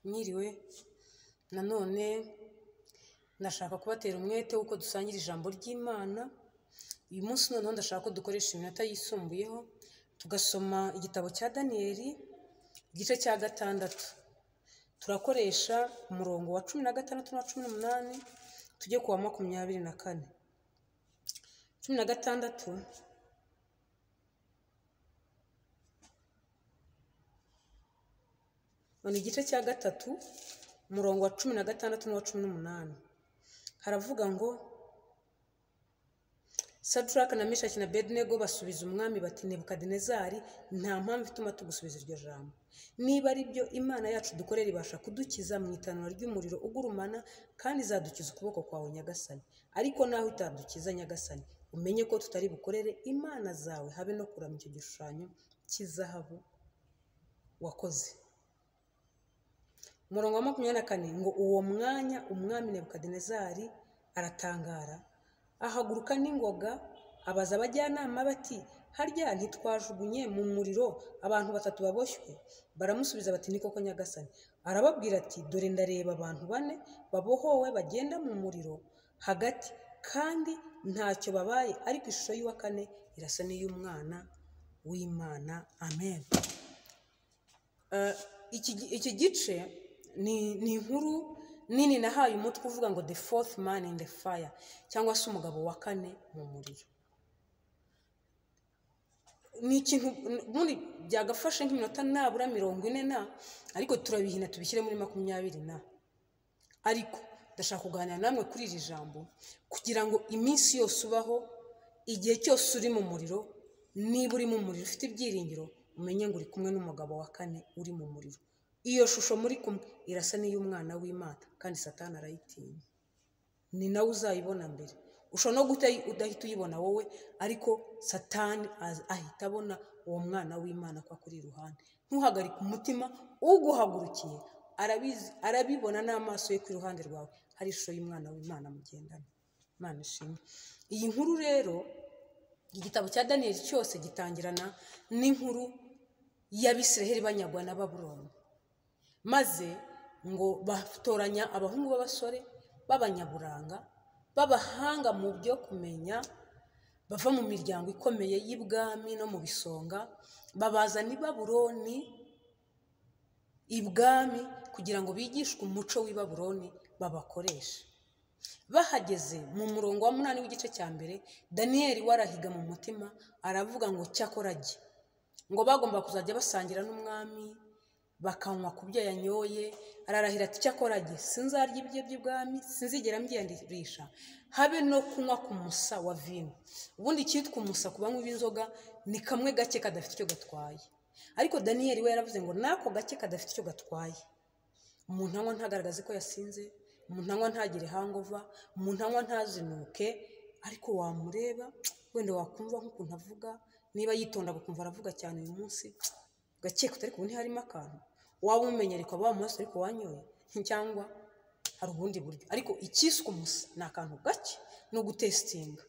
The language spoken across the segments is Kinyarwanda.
mwiriwe, nanone ndashaka kubatera umwete w'uko dusangira ijambo ry'Imana, uyu munsi noneho ndashaka ko dukoresha iminota yisumbuyeho, tugasoma igitabo cya Daniyeli, igice cya gatandatu. Turakoresha umurongo wa cumi na gatandatu na cumi n'umunani, tujye ku wa makumyabiri na kane. Cumi na gatandatu, ni igice cya gatatu, umurongo wa cumi na gatandatu n'uwa cumi n'umunani. Haravuga ngo Saduraka na Meshaki na Bedenego basubiza umwami bati Nebukadinezari nta mpamvu ituma tugusubiza iryo jambo. Niba ari byo Imana yacu dukorera ibasha kudukiza mu itanura ry'umuriro ugurumana kandi izadukiza ukuboko kwawe Nyagasani. Ariko naho itadukiza Nyagasani, umenye ko tutari bukorere Imana zawe habe no kuramya icyo gishushanyo cy'izahabu wakoze. Umurongo wa makumyabiri na kane ngo uwo mwanya umwami Nebukadinezari aratangara ahaguruka n'ingoga abaza abajyanama bati harya ntitwajugunye mu muriro abantu batatu baboshywe baramusubiza bati ni koko nyagasani arababwira ati dore ndareba abantu bane babohowe bagenda mu muriro hagati kandi ntacyo babaye ariko ishusho y'uwa kane irasa n'iy'umwana w'imana amen Eh, iki iki gice ni ni inkuru nini nahaye umutwe uvuga ngo the fourth man in the fire cyangwa se umugabo wa kane mu muriro ni ikintu ubundi byagafashe nk'iminota nabura mirongo ine na ariko turabihina tubishyire muri makumyabiri na ariko ndashaka kuganira namwe kuri iri jambo kugira ngo iminsi yose ubaho igihe cyose uri mu muriro niba uri mu muriro ufite ibyiringiro umenye ngo uri kumwe n'umugabo wa kane uri mu muriro iyo shusho muri kumwe irasa n'iy'umwana w'imana kandi satani arayitinya ni nawe uzayibona mbere ushobora no guhita udahita uyibona wowe ariko satani az- ahita abona uwo mwana w'imana ko akuri iruhande ntuhagarike umutima uguhagurukiye arabizi arabibona n'amaso ye ku iruhande rwawe hari ishusho y'umwana w'imana mugendana imana ishimwe iyi nkuru rero igitabo cya daniyeli cyose gitangirana n'inkuru y'abisiraheli banyagwa na baburoni maze ngo batoranya abahungu b'abasore b'abanyaburanga b'abahanga mu byo kumenya bava mu miryango ikomeye y'ibwami no mu bisonga babazana i baburoni ibwami kugira ngo bigishwe umuco w'i baburoni babakoreshe bahageze mu murongo wa munani w'igice cya mbere daniyeli we arahiga mu mutima aravuga ngo cyakora jye ngo bagomba kuzajya basangira n'umwami bakanywa ku byo yanyoye ararahira ati cyakora jye sinzarya ibiryo by'ibwami sinzigera mbyiyandirisha habe no kunywa ku musa wa vino ubundi icyitwa umusa ku banywi b'inzoga ni kamwe gake kadafite icyo gatwaye ariko daniyeli we yaravuze ngo n'ako gake kadafite icyo gatwaye umuntu anywa ntagaragaze ko yasinze umuntu anywa ntagire hangova umuntu anywa ntazinuke ariko wamureba wenda wakumva nk'ukuntu avuga niba yitonda ukumva aravuga cyane uyu munsi ugakeka utari kubona harimo akantu waba umumenya ariko waba amaso ariko wanyoye cyangwa hari ubundi buryo ariko icyiswe umusa ni akantu gake no gutesitinga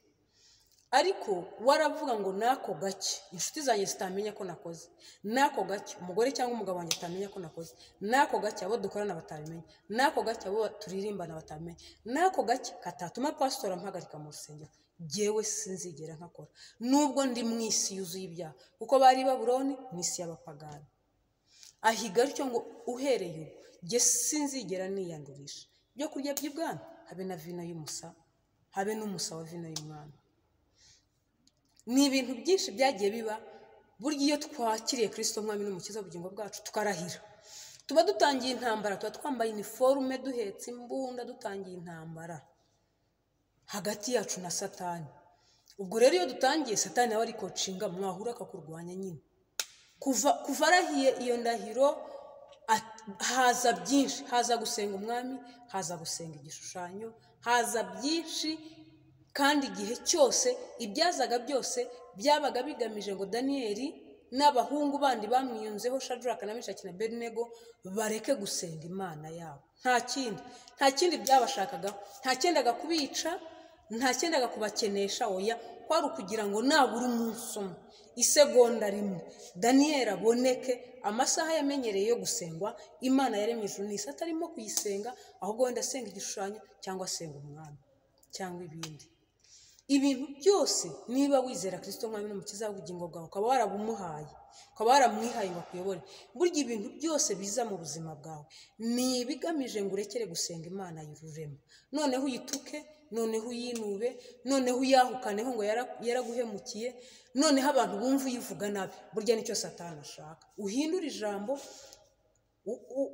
ariko waravuga ngo n'ako gake inshuti zanjye zitamenya ko nakoze n'ako gake umugore cyangwa umugabo wanjye atamenya ko nakoze n'ako gake abo dukorana batabimenya n'ako gake abo turirimbana batamenya n'ako gake katatuma pasitora mpagarika mu rusengero jyewe sinzigera nkakora nubwo ndi mu isi yuzuye ibyaha kuko bari i baburoni mu isi y'abapagani ahiga atyo ngo uhereye ubu jye sinzigera niyandurisha ibyo kurya by'ibwami habe na vino y'umusa habe n'umusa wa vino y'umwami ni ibintu byinshi byagiye biba burya iyo twakiriye kirisito mwami n'umukiza w'ubugingo bwacu tukarahira tuba dutangiye intambara tuba twambaye iniforume duhetse imbunda dutangiye intambara hagati yacu na satani ubwo rero iyo dutangiye satani nawe ariko nshinga mwahura akakurwanya nyine kuva kuva arahiye iyo ndahiro at- haza byinshi haza gusenga umwami haza gusenga igishushanyo haza byinshi kandi igihe cyose ibyazaga byose byabaga bigamije ngo daniyeli n'abahungu bandi bamwiyunzeho shaduraka na meshaki na bedenego bareke gusenga imana yabo nta kindi nta kindi byabashakaga nta cyendaga kubica ntakendaga kubakenesha oya kwari ukugira ngo nabura umunsi umwe isegonda rimwe daniyeli aboneke amasaha yamenyereye yo gusengwa imana yaremye ijuru n'isi atarimo kuyisenga ahubwo wenda asenga igishushanyo cyangwa asenga umwami cyangwa ibindi ibintu byose niba wizera kirisito nk'aho n'umukiza w'ubugingo bwawe ukaba warabumuhaye ukaba waramwihaye ngo akuyobore burya ibintu byose biza mu buzima bwawe ni ibigamije ngo urekere gusenga imana y'ururema noneho uyituke noneho uyinube noneho uyahukaneho ngo yara- yaraguhemukiye noneho abantu bumva uyivuga nabi burya nicyo satani ashaka uhindure ijambo u- u-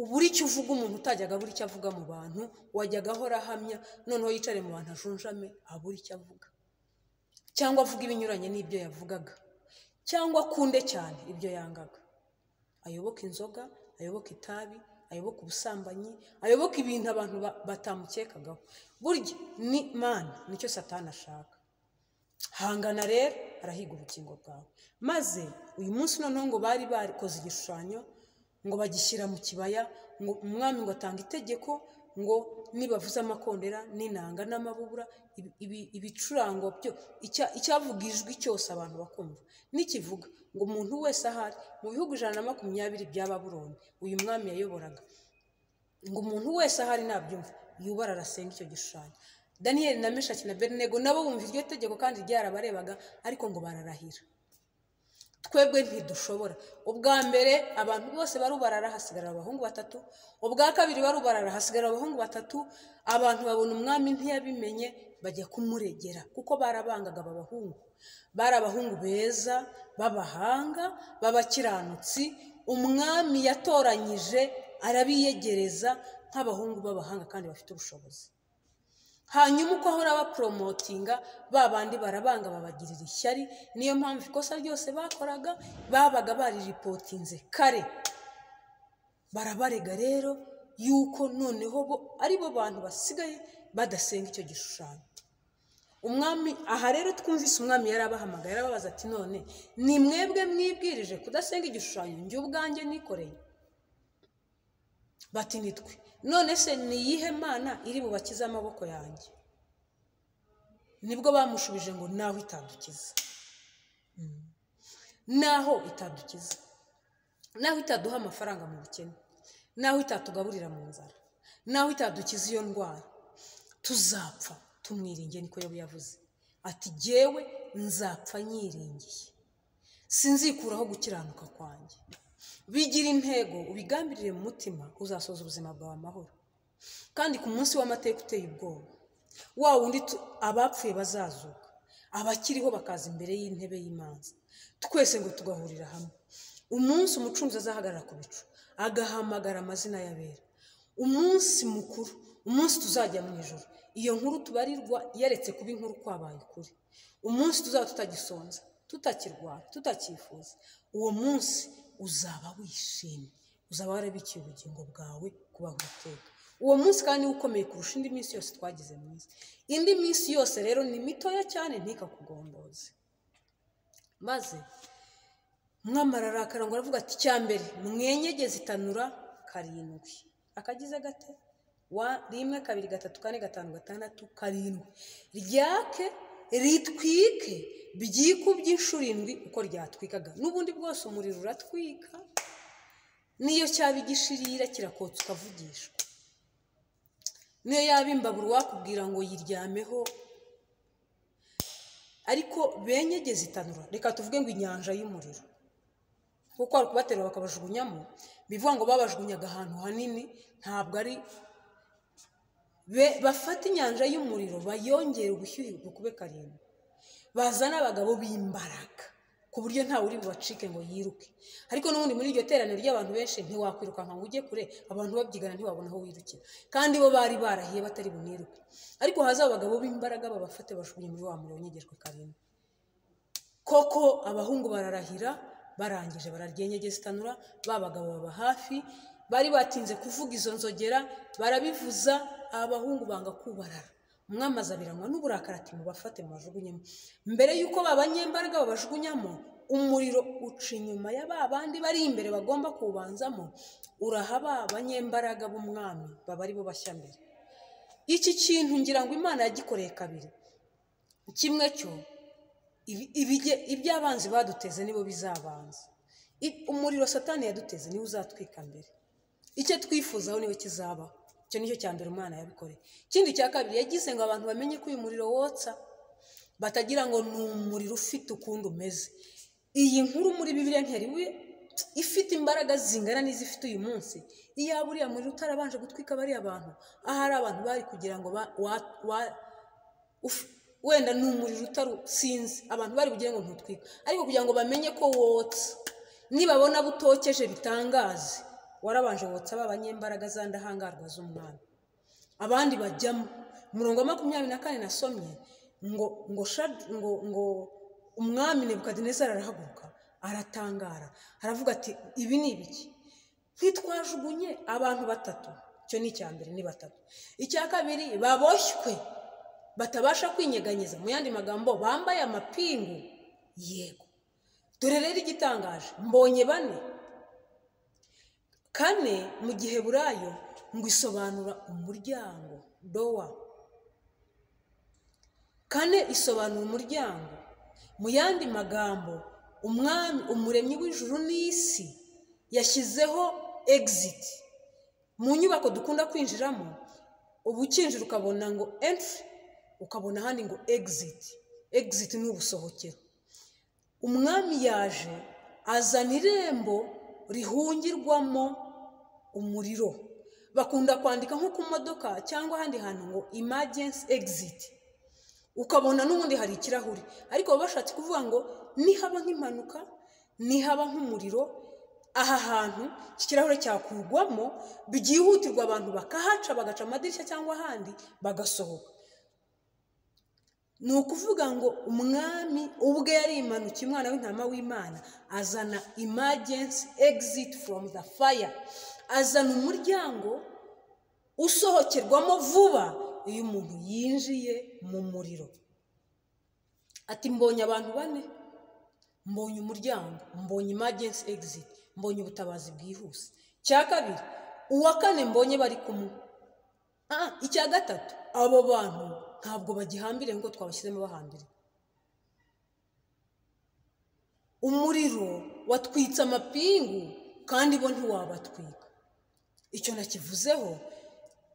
ubura icyo uvuga umuntu utajyaga abura icyo avuga mu bantu wajyaga ahora ahamya noneho yicare mu bantu ajunjame abura icyo avuga cyangwa avuga ibinyuranye n'ibyo yavugaga cyangwa akunde cyane ibyo yangaga ayoboke inzoga ayoboke itabi ayoboke ubusambanyi ayoboke ibintu abantu ba- batamukekagaho burya ni mana nicyo satani ashaka hangana rero arahiga ubugingo bwawe maze uyu munsi noneho ngo bari barikoze igishushanyo ngo bagishyira mu kibaya ngo umwami ngo atanga itegeko ngo nibavuze amakondera n'inanga n'amabubura ibi- ibi- ibicurango byo icya- icyavuga ijwi cyose abantu bakumva n'ikivuga ngo umuntu wese ahari mu bihugu ijana na makumyabiri bya baburoni uyu mwami yayoboraga ngo umuntu wese ahari nabyumva yubara arasenga icyo gishushanyo daniyeli na meshaki na berinego nabo bumva iryo tegeko kandi ryarabarebaga ariko ngo bararahira twebwe ntidushobora ubwa mbere abantu bose barubarara hasigarara abahungu batatu ubwa kabiri barubarara hasigarara abahungu batatu abantu babona umwami ntiyabimenye bajya kumuregera kuko barabangaga aba bahungu bari abahungu beza b'abahanga b'abakiranutsi umwami yatoranyije arabiyegereza nk'abahungu b'abahanga kandi bafite ubushobozi hanyuma uko ahora baporomotinga ba bandi barabanga babagirira ishyari niyo mpamvu ikosa ryose bakoraga babaga bariripotinze kare barabarega rero yuko noneho bo ari bo bantu basigaye badasenga icyo gishushanyo umwami aha rero twumvise umwami yari abahamagaye arababaza ati none ni mwebwe mwibwirije kudasenga igishushanyo njye ubwanjye nikoreye bati nitwe none se ni iyihe mana iri bubakize amaboko yanjye nibwo bamushubije ngo naho itadukiza Mm. naho itadukiza naho itaduha amafaranga mu bukene naho itatugaburira mu nzara naho itadukiza iyo ndwara tuzapfa tumwiringiye niko yobu yavuze ati jyewe nzapfa nyiringiye sinzikuraho gukiranuka kwanjye bigira intego ubigambirire mu mutima uzasoza ubuzima bwawe amahoro kandi ku munsi w'amateka uteye ubwoba wa wundi tu- abapfuye bazazuka abakiriho bakaza imbere y'intebe y'imanza twese ngo tugahurira hamwe umunsi umucunzi azahagarara ku bicu agahamagara amazina y'abera umunsi mukuru umunsi tuzajya mu ijoro iyo nkuru tubarirwa yaretse kuba inkuru kwabaye ukuri umunsi tuzaba tutagisonza tutakirwara tutakifuza uwo munsi uzaba wishimye uzaba warabikiye ubugingo bwawe kubaho iteka uwo munsi kandi ni wo ukomeye kurusha indi minsi yose twagize mu isi indi minsi yose rero ni mitoya cyane ntikakugomboze maze mwamara arakarangwa aravuga ati icya mbere mwenyegeze itanura karindwi akagize gate wa rimwe kabiri gatatu kane gatanu gatandatu karindwi ryake ritwike byikubye inshuro indwi uko ryatwikaga n'ubundi bwose umuriro uratwika niyo cyaba igishirira kirakotsa ukavugishwa niyo yaba imbabura wakubwira ngo yiryameho ariko benyegeze itanura reka tuvuge ngo inyanja y'umuriro kuko hari kubaterura bakabajugunyamo bivuga ngo babajugunyaga ahantu hanini ntabwo ari Be- bafate inyanja y'umuriro bayongere ubushyuhe bukube karindwi bazane abagabo b'imbaraga ku buryo ntawe uri bubacike ngo yiruke ariko n'ubundi muri iryo teraniro ry'abantu benshi ntiwakwirukanka ngo ujye kure abantu babyigana ntiwabona aho wirukira kandi bo bari barahiye batari buniruke ariko haza abagabo b'imbaraga babafate bajugunye muri wa muriro wonyegejwe karindwi koko abahungu bararahira barangije bararyenyegeza itanura ba bagabo baba hafi bari batinze kuvuga izo nzogera barabivuza abahungu banga kubarara umwami azabiranywa n'uburakari ati mubafate mubajugunyemo mbere y'uko ba banyembaraga babajugunyamo umuriro uca inyuma ya ba bandi bari imbere bagomba kuwubanzamo urahaba banyembaraga b'umwami baba ari bo bashya mbere iki kintu ngira ngo imana yagikoreye kabiri kimwe cyo ibi- ibige- iby'abanzi baduteze nibo bizabanza I- umuriro satani yaduteze niwe uzatwika mbere icyo twifuzaho niwe kizabaho icyo nicyo cya mbere umwana yabikoreye ikindi cya kabiri yagize ngo abantu bamenye ko uyu muriro wotsa batagira ngo ni umuriro ufite ukundi umeze iyi nkuru muri bibiriya nteriwe ifite imbaraga zingana n'izifite uyu munsi iya buriya muriro utarabanje gutwika bariya bantu ahari abantu bari kugira ngo ba- wa- wa- uf- wenda ni umuriro utarusinzi abantu bari bugira ngo ntutwika ariko kugira ngo bamenye ko wotsa nibabona butokeje bitangaze warabanje wotsa ba banyembaraga za ndahangarwa z'umwami abandi bajyamo umurongo wa makumyabiri na kane nasomye ngo ngo shad- ngo ngo umwami nebukadinezari arahaguruka aratangara aravuga ati ibi ni ibiki ntitwajugunye abantu batatu icyo ni icya mbere ni batatu icya kabiri baboshywe batabasha kwinyeganyeza mu yandi magambo bambaye amapingu yego dore rero igitangaje mbonye bane kane mu gihe burayo ngo isobanura umuryango dowa kane isobanura umuryango mu yandi magambo umwami umuremyi w'ijuru n'isi yashyizeho egiziti mu nyubako dukunda kwinjiramo uba ukinjira ukabona ngo entry ukabona ahandi ngo exit exit ni ubusohokero umwami yaje azana irembo rihungirwamo umuriro bakunda kwandika nko ku modoka cyangwa ahandi hantu ngo emergency exit ukabona n'ubundi hari ikirahuri ariko baba bashatse kuvuga ngo nihaba nk'impanuka nihaba nk'umuriro aha hantu iki kirahure cyakurwamo byihutirwa abantu bakahaca bagaca amadirishya cyangwa ahandi bagasohoka ni ukuvuga ngo umwami ubwe yari imanukiye umwana w'intama w'imana azana emergency exit from the fire azana umuryango usohokerwamo vuba iyo umuntu yinjiye mu muriro ati mbonye abantu bane mbonye umuryango mbonye emergency exit mbonye ubutabazi bwihuse cya kabiri uwa kane mbonye bari kumwe Ah, icya gatatu abo bantu ntabwo bagihambiriye nk'uko twabashyizemo bahambiriye umuriro watwitse amapingu kandi bo ntiwabatwika icyo nakivuzeho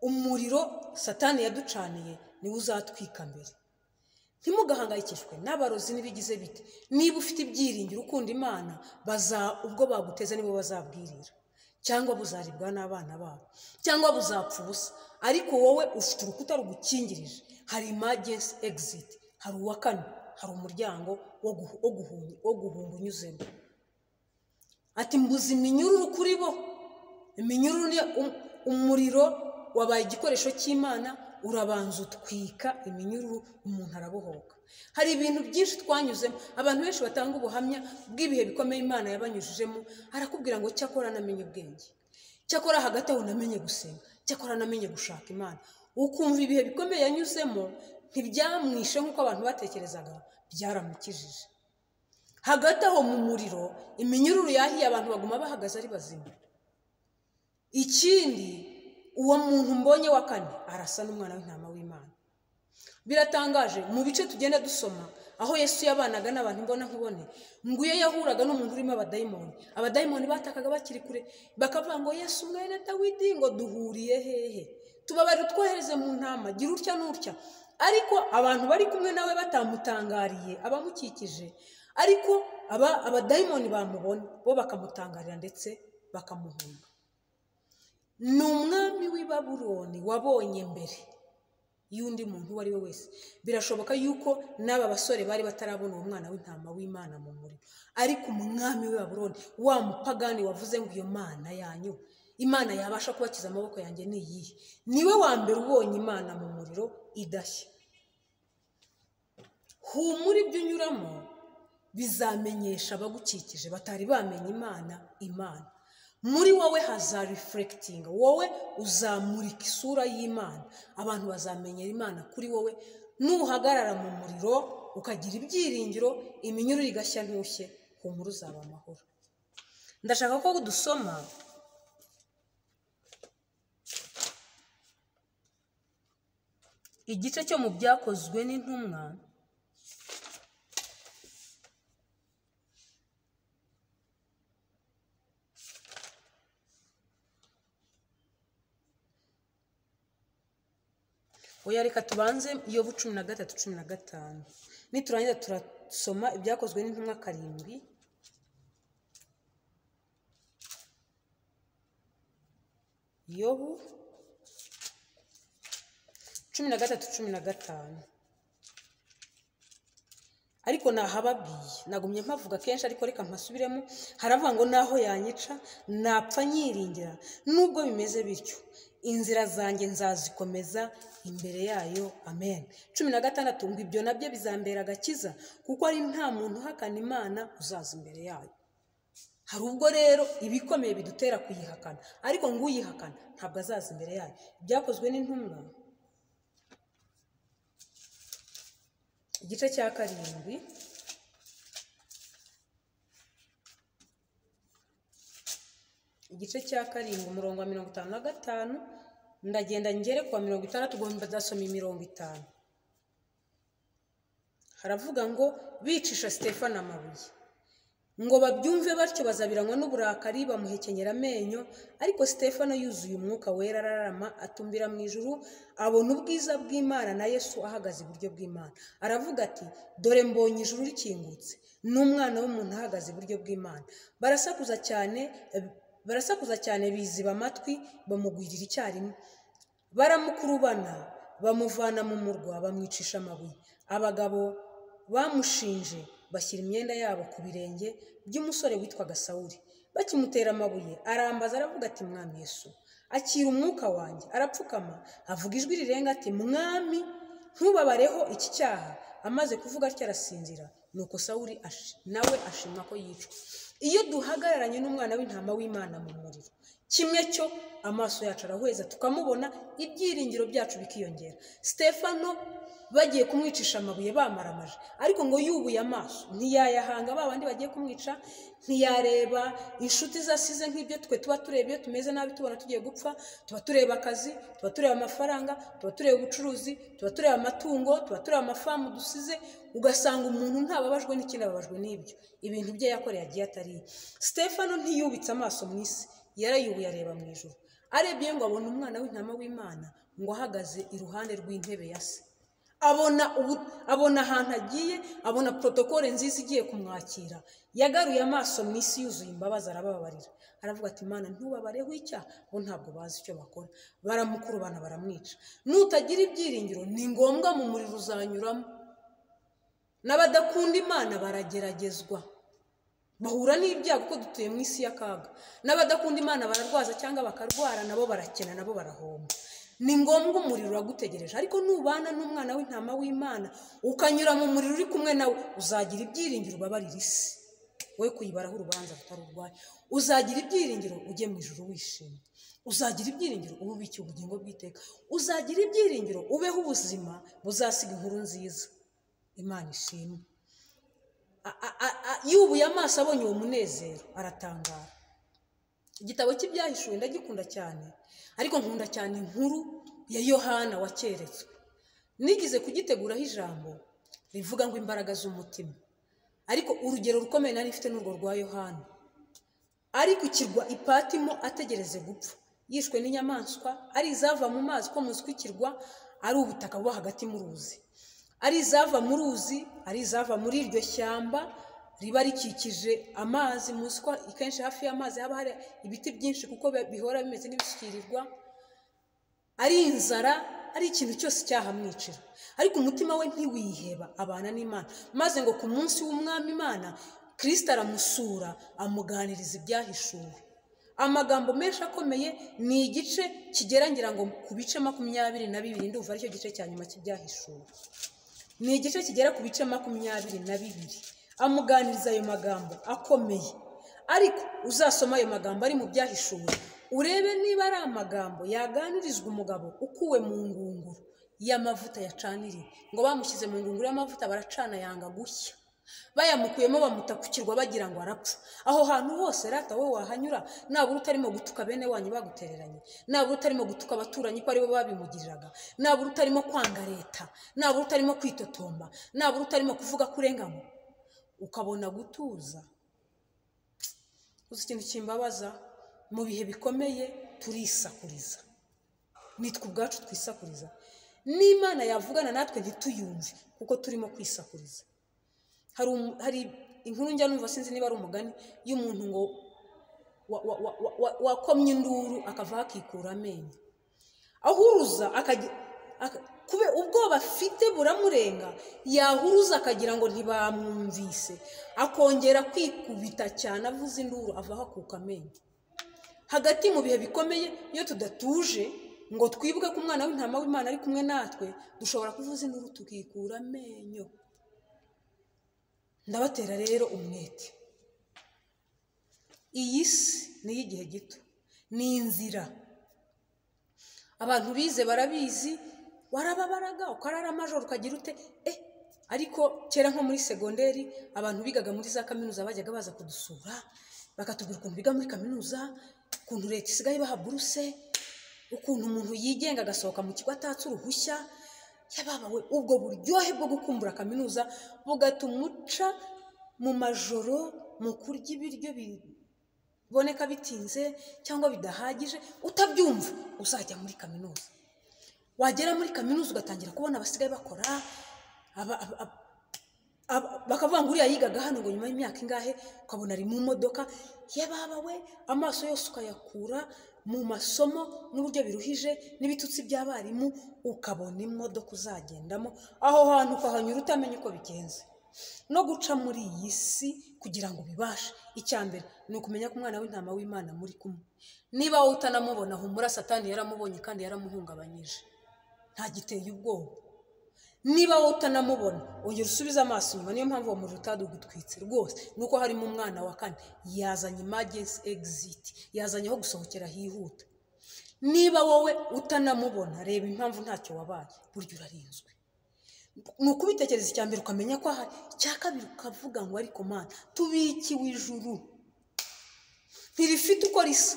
umuriro satani yaducaniye niwe uzatwika mbere ntimugahangayikishwe n'abarozi n'ibigize bite niba ufite ibyiringiro ukunda imana baza ubwo baguteza nibo bazabwirira cyangwa buzaribwa n'abana babo cyangwa buzapfa ubusa ariko wowe ufite urukuta rugukingirije hari emergency exit hari uwa kane hari umuryango wo guhu- wo guhunga wo guhunga unyuzemo ati mbuze iminyururu kuri bo iminyururu ni um- umuriro wabaye igikoresho cy'imana urabanza utwika iminyururu umuntu arabohoka hari ibintu byinshi twanyuzemo abantu benshi batanga ubuhamya bw'ibihe bikomeye imana yabanyujijemo arakubwira ngo cyakora namenye ubwenge cyakora hagati aho namenye gusenga cyakora namenye gushaka imana ukumva ibihe bikomeye yanyuzemo ntibyamwishe nk'uko abantu batekerezaga byaramukijije hagati aho mu muriro iminyururu yahiye abantu baguma bahagaze ari bazima ikindi uwo muntu mbonye wa kane arasa n'umwana w'intama w'imana biratangaje mu bice tugenda dusoma aho yesu yabanaga n'abantu imbona nkubone ngo iyo yahuraga n'umuntu urimo abadayimoni abadayimoni batakaga bakiri kure bakavuga ngo yesu mwene dawidi ngo duhuriye hehe tubabare utwohereze mu ntama gira utya n'utya ariko abantu bari kumwe nawe batamutangariye abamukikije ariko aba abadayimoni bamubona bo bakamutangarira ndetse bakamuhunga ni umwami w'i baburoni wabonye mbere y'undi muntu uwo ari we wese birashoboka yuko n'aba basore bari batarabona uwo mwana w'intama w'imana mu muriro ariko umwami w'i baburoni wa mupagani wavuze ngo iyo mana yanyu imana yabasha kubakiza amaboko yanjye ni iyihe niwe wa mbere ubonye imana mu muriro idashya humura ibyo unyuramo bizamenyesha abagukikije batari bamenye imana imana muri wowe hazarifurekitinga wowe uzamurika isura y'imana abantu bazamenyera imana kuri wowe nuhagarara mu muriro ukagira ibyiringiro iminyururu igashya ntushye humura uzaba amahoro ndashaka ko dusoma igice cyo mu byakozwe n'intumwa oya reka tubanze iyo cumi na gatatu cumi na gatanu niturangiza turasoma ibyakozwe n'intumwa karindwi yobu cumi na gatatu cumi na gatanu ariko nahababwiye nagumye mpavuga kenshi ariko reka mpasubiremo haravuga ngo naho yanyica napfa nyiringira nubwo bimeze bityo inzira zanjye nzazikomeza imbere yayo amen cumi na gatandatu ngo ibyo nabyo bizambera agakiza kuko ari nta muntu uhakana imana uzaza imbere yayo hari ubwo rero ibikomeye bidutera kuyihakana ariko ngo uyihakana ntabwo azaza imbere yayo byakozwe n'intumwa igice cya karindwi igice cya karindwi umurongo wa mirongo itanu na gatanu ndagenda ngere kuwa mirongo itandatu ugomba dasoma imirongo itanu haravuga ngo bicisha stefani amabuye ngo babyumve batyo bazabiranywa n'uburakari bamuhekenyera amenyo ariko stefano yuzuye umwuka wera ararama atumbira mu ijuru abona ubwiza bw'imana na yesu ahagaze iburyo bw'imana aravuga ati dore mbonye ijuru rikingutse n'umwana w'umuntu ahagaze iburyo bw'imana barasakuza cyane barasakuza cyane biziba amatwi bamugwirira icyarimwe baramukurubana bamuvana mu murwa bamwicisha amabuye abagabo bamushinje bashyira imyenda yabo ku birenge by'umusore witwaga sawuri bakimutera amabuye arambaza aravuga ati mwami yesu akira umwuka wanjye arapfukama avuga ijwi rirenga ati mwami ntubabareho iki cyaha amaze kuvuga atyo arasinzira nuko sawuri nawe ashimwa ko yicwa iyo duhagararanye n'umwana w'intama w'imana mu muriro kimwe cyo amaso yacu arahweza tukamubona ibyiringiro byacu bikiyongera stefano bagiye kumwicisha amabuye bamaramaje ariko ngo yubuye amaso ntiyayahanga ba bandi bagiye kumwica ntiyareba inshuti zasize nk'ibyo twe tuba tureba iyo tumeze nabi tubona tugiye gupfa tuba tureba akazi tuba tureba amafaranga tuba tureba ubucuruzi tuba tureba amatungo tuba tureba amafamu dusize ugasanga umuntu ntababajwe n'ikindi ababajwe n'ibyo ibintu bye yakoreye agiye atariye stefano ntiyubitse amaso mu isi yarayubuye areba mu ijoro arebye ngo abone umwana w'intama w'imana ngo ahagaze iruhande rw'intebe ya se abona abona ahantu agiye abona porotokole nziza igiye kumwakira yagaruye amaso mu isi yuzuye imbabazi arababarira aravuga ati imana ntubabareho icyaha bo ntabwo bazi icyo bakora baramukurubana baramwica nutagira ibyiringiro ni ngombwa mu muriro uzanyuramo n'abadakunda imana barageragezwa bahura n'ibyago kuko dutuye mu isi y'akaga n'abadakunda imana bararwaza cyangwa bakarwara nabo barakena nabo barahomba ni ngombwa umuriro uragutegereje ariko nubana n'umwana w'intama w'imana ukanyura mu muriro uri kumwe nawe uzagira ibyiringiro ubabarira isi we kuyibaraho urubanza rutari urwaye uzagira ibyiringiro ujye mu ijoro wishimye uzagira ibyiringiro ube ubikiye ubugingo bw'iteka uzagira ibyiringiro ubeho ubuzima buzasiga inkuru nziza imana ishimwe yubuye amaso abonye uwo munezero aratangara igitabo cy'ibyahishuwe ndagikunda cyane ariko nkunda cyane inkuru ya yohana wakeretswe nigize kugiteguraho ijambo rivuga ngo imbaraga z'umutima ariko urugero rukomeye nari mfite n'urwo rwa yohana ari ku kirwa ipatimo ategereze gupfa yishwe n'inyamaswa ari izava mu mazi ko munsi kw'ikirwa ari ubutaka buba hagati mu ruzi ari izava mu ruzi ari izava muri iryo shyamba riba rikikije amazi munsi ko kenshi hafi y'amazi haba hari ibiti byinshi kuko bihora bimeze nk'ibisukirirwa ari inzara ari ikintu cyose cyahamwicira ariko umutima we ntiwiheba abana n'imana maze ngo ku munsi w'umwami imana kirisita aramusura amuganiriza ibyahishuwe amagambo menshi akomeye ni igice kigerangira ngo ku bice makumyabiri na bibiri ndumva aricyo gice cya nyuma cy'ibyahishuwe ni igice kigera ku bice makumyabiri na bibiri amuganiriza ayo magambo akomeye ariko uzasoma ayo magambo ari mu byahishuwe urebe niba ari amagambo yaganirizwa umugabo ukuwe mu ngunguru y'amavuta yacaniriye ngo bamushyize mu ngunguru y'amavuta baracana yanga gushya bayamukuyemo bamuta ku kirwa bagira ngo arapfa aho hantu hose rata wowe wahanyura nabura utarimo gutuka bene wanyu bagutereranye nabura utarimo gutuka abaturanyi ko aribo babimugiriraga nabura utarimo kwanga leta nabura utarimo kwitotomba nabura utarimo kuvuga ko urengamo ukabona gutuza uzi ikintu kimbabaza mu bihe bikomeye turisakuriza nitwe ubwacu twisakuriza n'imana yavugana natwe ntituyumve kuko turimo kwisakuriza hari umu- hari inkuru njya numva sinzi niba ari umugani y'umuntu ngo wa- wa- wa- wa- wa- wakomye induru akava akikura amenyo ahuruza akagira aka- kube- ubwoba afite buramurenga yahuruza akagira ngo ntibamwumvise akongera kwikubita cyane avuza induru ava hakuka amenyo hagati mu bihe bikomeye iyo tudatuje ngo twibuke ko umwana w'intama w'imana ari kumwe natwe dushobora kuvuza induru tukikura amenyo ndabatera rero umwete iyi si ni iy'igihe gito ni inzira abantu bize barabizi warababaraga ukarara amajoro ukagira ute eh ariko kera nko muri segonderi abantu bigaga muri za kaminuza bajyaga baza kudusura bakatubwira ukuntu biga muri kaminuza ukuntu leta isigaye ibaha buruse ukuntu umuntu yigenga agasohoka mu kigo atatse uruhushya yababawe ubwo buryohe bwo gukumbura kaminuza bugatuma uca mu majoro mu kurya ibiryo bi- biboneka bitinze cyangwa bidahagije utabyumva uzajya muri kaminuza wagera muri kaminuza ugatangira kubona abasigaye bakora aba- aba- aba- aba- bakavuga ngo uriya yigaga hano ngo nyuma y'imyaka ingahe ukabona ari mu modoka yababawe amaso yose ukayakura mu masomo n'uburyo biruhije n'ibitutsi by'abarimu ukabona imodoka uzagendamo aho hantu ukahanyura utamenya uko bigenze no guca muri iyi si kugira ngo ubibashe icya mbere ni ukumenya ko umwana w'intama w'imana muri kumwe niba wowe utanamubona humura satani yaramubonye kandi yaramuhungabanyije nta giteye ubwoba niba wowe utanamubona ongera usubize amaso inyuma niyo mpamvu uwo muriro utadugutwitse rwose nuko harimo umwana wa kane yazanye imagensi egiziti yazanye aho gusohokera hihuta niba wowe utanamubona reba impamvu ntacyo wabaye burya urarinzwe ni ukubitekereza icya mbere ukamenya ko ahari icya kabiri ukavuga ngo ariko mana tubikiwe ijuru ntirifite uko risa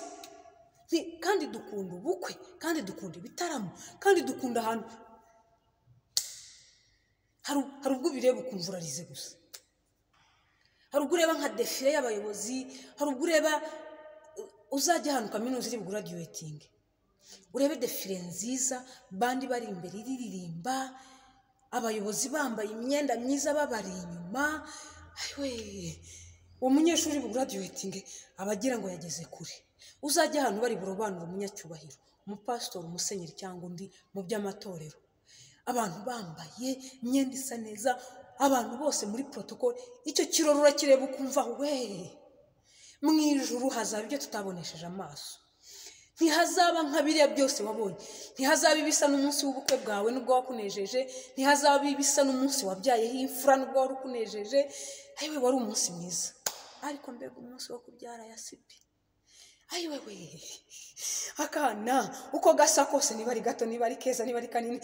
Nti- kandi dukunda ubukwe kandi dukunda ibitaramo kandi dukunda ahantu hari hari ubwo ubireba ukumva urarize gusa hari ubwo ureba nka defile y'abayobozi hari ubwo ureba u- uzajya ahantu kaminuza iri buguradiwetinge urebe defile nziza bandi bari imbere iririmba abayobozi bambaye imyenda myiza babari inyuma ayiwe uwo munyeshuri buguradiwetinge aba agira ngo yageze kure uzajya ahantu bari burobanure umunyacyubahiro umupasitori umusenyeri cyangwa undi mu by'amatorero abantu bambaye imyenda isa neza abantu bose muri porotokole icyo kirori urakireba ukumva we mu ijuru hazaba ibyo tutabonesheje amaso ntihazaba nka biriya byose wabonye ntihazaba ibisa n'umunsi w'ubukwe bwawe n'ubwo wakunejeje ntihazaba ibisa n'umunsi wabyayeho imfura n'ubwo wari ukunejeje ayiwe wari umunsi mwiza ariko mbega umunsi wo kubyara ya sipi ayiwe we akana uko gasa kose niba ari gato niba ari keza niba ari kanini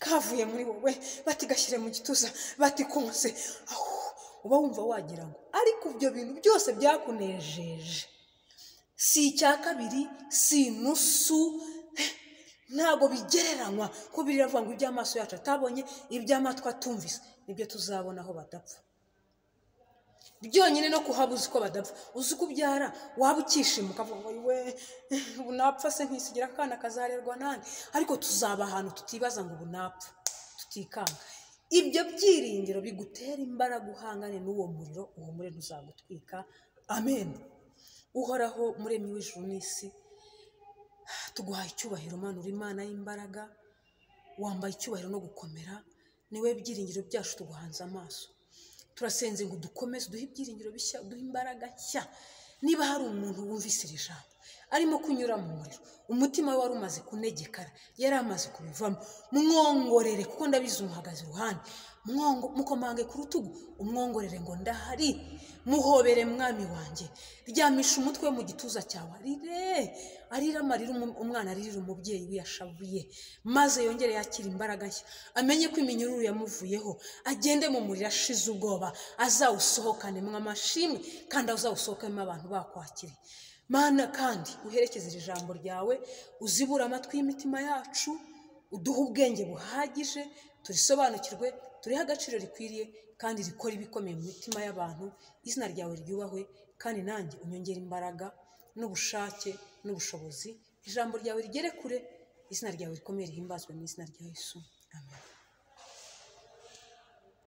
kavuye muri wowe bati gashyire mu gituza bati konse ahu uba wumva wagira ngo ariko ibyo bintu byose byakunejeje si icya kabiri si inusu eh, ntabwo bigereranywa ko biravuga ngo iby'amaso yacu atabonye iby'amatwi atumvise nibyo tuzabona aho badapfa byonyine no kuhaba uzi ko badapfa uzi ko ubyara waba ukishima ukavuga ngo we eh, ubu napfa se ntisigira akana kazarerwa nani ariko tuzaba ahantu tutibaza ngo ubu napfa tutikanga ibyo byiringiro bigutera imbaraga uhangane n'uwo muriro uwo muriro uzagutwika amen uhoraho muremyi w'ijuru n'isi tuguhaye icyubahiro mana uri imana y'imbaraga wambaye icyubahiro no gukomera niwe byiringiro byacu tuguhanze amaso turasenze ngo dukomeze duhe ibyiringiro bishya duhe imbaraga nshya niba hari umuntu wumvise iri jambo arimo kunyura mu muriro umutima we wari umaze kunegekara yari amaze kubivamo mwongorere kuko ndabizi umuhagaze iruhande mwongo mukomange ku rutugu umwongorere ngo ndahari muhobere mwami wanjye ryamisha umutwe we mu gituza cyawe arire arire amarira umu- umwana aririra umubyeyi we yashavuye maze yongere yakire imbaraga nshya amenye ko iminyururu yamuvuyeho agende mu muriro ashize ubwoba azawusohokanemo amashimwe kandi azawusohokemo abantu bakwakiriye mana kandi uherekeze iri jambo ryawe uzibura amatwi y'imitima yacu uduhe ubwenge buhagije turisobanukirwe turihe agaciro rikwiriye kandi rikora ibikomeye mu mitima y'abantu izina ryawe ryubahwe kandi nanjye unyongere imbaraga n'ubushake n'ubushobozi ijambo ryawe rigere kure izina ryawe rikomeye rihimbazwe mu izina rya yesu amen